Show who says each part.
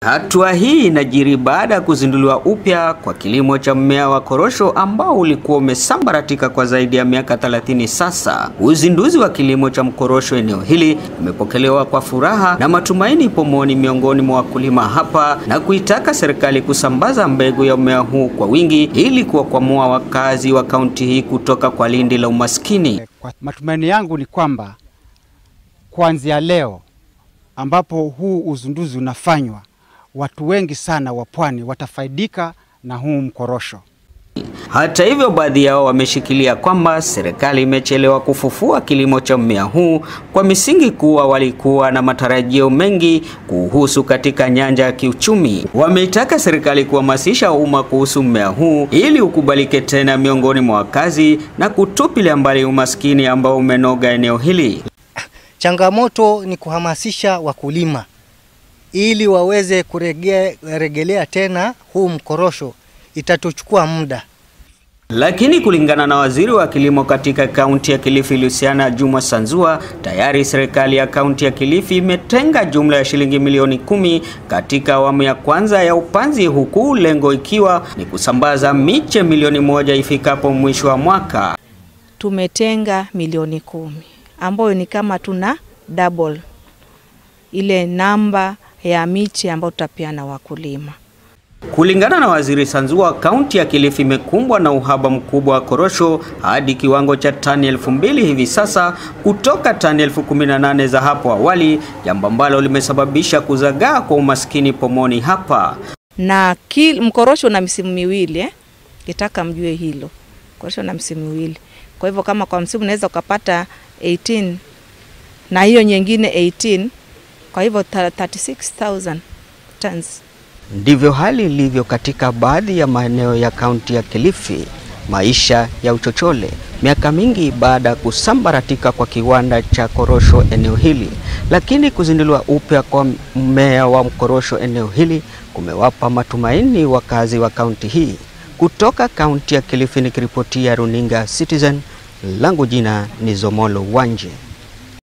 Speaker 1: Hatua hii inajiri baada ya kuzinduliwa upya kwa kilimo cha mmea wa korosho ambao ulikuwa umesambaratika kwa zaidi ya miaka 30 sasa. Uzinduzi wa kilimo cha mkorosho eneo hili umepokelewa kwa furaha na matumaini pomoni miongoni mwa wakulima hapa na kuitaka serikali kusambaza mbegu ya mmea huu kwa wingi ili kuwakwamua wakazi wa kaunti hii kutoka kwa lindi la umaskini.
Speaker 2: Kwa matumaini yangu ni kwamba kuanzia leo ambapo huu uzinduzi unafanywa watu wengi sana wa pwani watafaidika na huu mkorosho.
Speaker 1: Hata hivyo, baadhi yao wameshikilia kwamba serikali imechelewa kufufua kilimo cha mmea huu kwa misingi kuwa walikuwa na matarajio mengi kuhusu katika nyanja ya kiuchumi. Wameitaka serikali kuhamasisha umma kuhusu mmea huu ili ukubalike tena miongoni mwa wakazi na kutupilia mbali umaskini ambao umenoga eneo hili.
Speaker 3: Changamoto ni kuhamasisha wakulima ili waweze kurejelea tena huu mkorosho, itatuchukua muda.
Speaker 1: Lakini kulingana na waziri wa kilimo katika kaunti ya Kilifi Luciana Juma Sanzua, tayari serikali ya kaunti ya Kilifi imetenga jumla ya shilingi milioni kumi katika awamu ya kwanza ya upanzi, huku lengo ikiwa ni kusambaza miche milioni moja ifikapo mwisho wa mwaka.
Speaker 4: Tumetenga milioni kumi ambayo ni kama tuna double ile namba ya miche ambayo tutapeana wakulima.
Speaker 1: Kulingana na waziri Sanzua, kaunti ya Kilifi imekumbwa na uhaba mkubwa wa korosho hadi kiwango cha tani elfu mbili hivi sasa kutoka tani elfu kumi na nane za hapo awali, jambo ambalo limesababisha kuzagaa kwa umaskini pomoni hapa.
Speaker 4: Na kil, mkorosho na misimu miwili eh? Kitaka mjue hilo, korosho na misimu miwili. Kwa hivyo kama kwa msimu unaweza ukapata 18 na hiyo nyingine 18 kwa hivyo 36000 tons.
Speaker 1: Ndivyo hali ilivyo katika baadhi ya maeneo ya kaunti ya Kilifi. Maisha ya uchochole miaka mingi baada ya kusambaratika kwa kiwanda cha korosho eneo hili, lakini kuzinduliwa upya kwa mmea wa mkorosho eneo hili kumewapa matumaini wakazi wa kaunti hii. Kutoka kaunti ya Kilifi nikiripotia runinga Citizen, langu jina ni Zomolo Wanje.